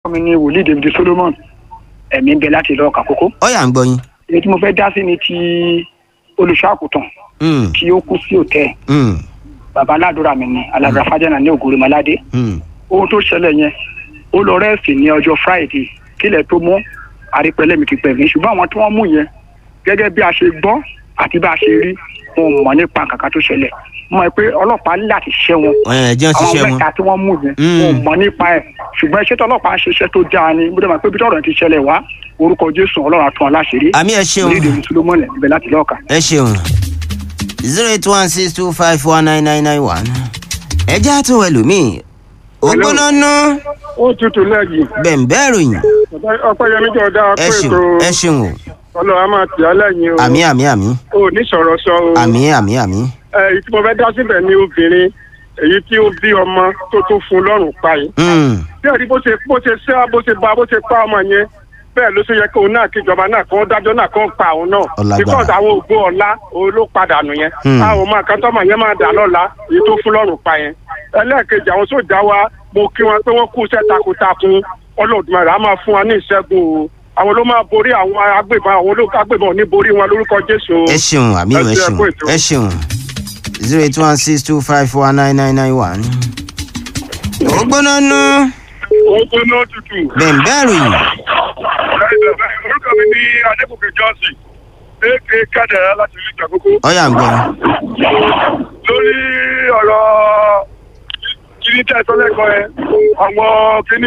mi ní wòlíì david solomon ẹ̀mí ń bẹ láti lọ́ọ́ kàkókó. ọ̀yà ń gbọ́ yín. èyí tí mo fẹ́ dá sí ni ti olùṣọ́ àkùtàn Mm, tí ó kú sí òtẹ́ mm, bàbá aládùúrà mi ni alàgbà fájánà ní ògùrùmọ́ládé mm. ohun tó ṣẹlẹ̀ yẹn ó lọ rẹ́ẹ̀sì ní ọjọ́ friday kílẹ̀ tó mọ́ àrípẹ́lẹ́ mi ti pẹ̀lú ṣùgbọ́n àwọn tí wọ́n mú yẹn gẹ́gẹ́ bí a ṣe gbọ́ àti bá a ṣe rí wọn ò mọ̀ nípa kàkà tó ṣẹlẹ̀ mọ̀ ẹ́ pé ọlọ́pàá ní láti ṣẹ́ wọn ẹ̀ jẹ́ ń àwọn ṣiṣẹ́ wọn. mẹ́ta tí wọ́n mú yẹn Mm. wọn ò mọ̀ nípa ẹ̀ ṣùgbọ́n iṣẹ́ tí ọlọ́pàá ń ṣiṣẹ́ tó dáa ni bí wọ́n pé bí tọ́rọ̀ ti ṣẹlẹ̀ wá orúkọ jésù ọlọ́run àtún aláṣẹ́rí àmì ẹ ṣeun orílẹ̀ èdè solomoni ibẹ̀ láti lọ́ọ̀ka. ẹ ṣeun zero eight one six two five one nine nine nine one ẹ já tó ẹlòmíì ògbóná ná ó tutù lẹ́yìn bẹ̀ǹbẹ̀ ròyìn ọpẹ́yẹmí jọ dá ẹ pé ṣeun ètò ẹ ṣeun o ọlọ́run á máa tì á lẹ́yìn o àmì àmì àmì ò ní sọ̀rọ̀ sọ o àmì àmì àmì ẹ èyí tí mo fẹ́ dá síbẹ̀ ni obìnrin èyí tí ó bí ọmọ tó tó fún lọ́rùn pa yìí Mm, bí ẹ̀rí bó ṣe bó ṣe ṣẹ́ bó ṣe ba bó ṣe pa ọmọ yẹn bẹ́ẹ̀ ló ṣe yẹ kó náà kíjọba náà kó dájọ́ náà kó pa òun náà Ọlágbára. because àwọn ògbó ọ̀la òun ló padà nù yẹn Hmm. àwọn ọmọ àkàntọ́mọ yẹn máa dà lọ́la èyí tó fún lọ́rùn pa yẹn ẹlẹ́ẹ̀kejì àwọn sójà wa mo kí wọn pé wọ́n kú iṣẹ́ takuntakun ọlọ́dúnmọ̀rẹ́ á máa fún wa ní ìṣẹ́gun o àwọn ló máa borí àwọn agbébọn àwọn olóòkú agbébọn ò ní borí wọn lórúkọ jésù o. ẹ ṣeun àmì ẹ Ẹ ṣe ṣeun ẹkú ètò. ẹ ṣeun zero eight one six two five four nine nine nine one ògbóná ná ó gbóná tutù. bẹ̀ǹbẹ̀ ròyìn orúkọ mi ní adébùkè johnson aka kádàrá láti ìlú ìjàkókó. ọ̀yà ń gbọ́ lórí ọ̀rọ̀ kíní tẹ́ ẹ sọ lẹ́kọ̀ọ́ ẹ àwọn kíní.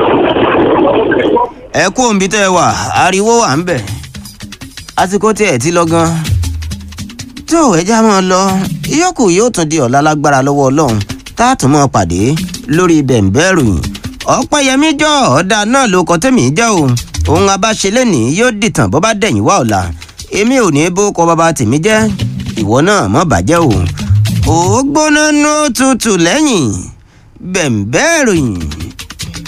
ẹ kú òǹbí tẹ́ ẹ wà ariwo wà ń bẹ̀ àsìkò tí ẹ ti lọ gan tó ẹja máa lọ ìyókù yóò tún di ọ̀la lágbára lọ́wọ́ ọlọ́run tá a tún máa pàdé lórí bẹ̀ǹbẹ̀ ròyìn ọ̀pẹ̀yẹmí jọ ọ̀dà náà ló kọ́ tẹ̀mí jẹ́ o òun abáṣe lẹ́nìí yóò dìtàn bọ́ bá dẹ̀yìn wá ọ̀la èmi ò ní bó kọ bàbá tèmi jẹ́ ìwọ náà mọ̀ bàjẹ́ o ó gbóná nú tutù lẹ́yìn bẹ̀ǹbẹ̀ ròyìn.